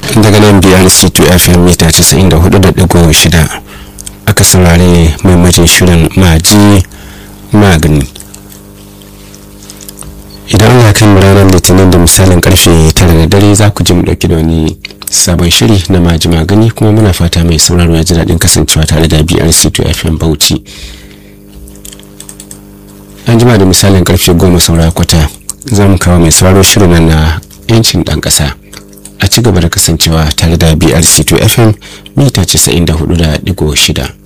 daga nan brc2 fm mita 94.6 aka saurari maimacin shirin maji magani idan allah kai ranar litinin da misalin karfe 9 da dare za ku ji mu dauki da wani sabon shiri na maji magani kuma muna fata mai sauraro ya ji daɗin kasancewa tare da brc2 fm bauchi an jima da misalin karfe goma saura kwata za mu kawo mai sauraro shirin na yancin ɗan ƙasa a ci gaba da kasancewa tare da brc2 fm mita 94.6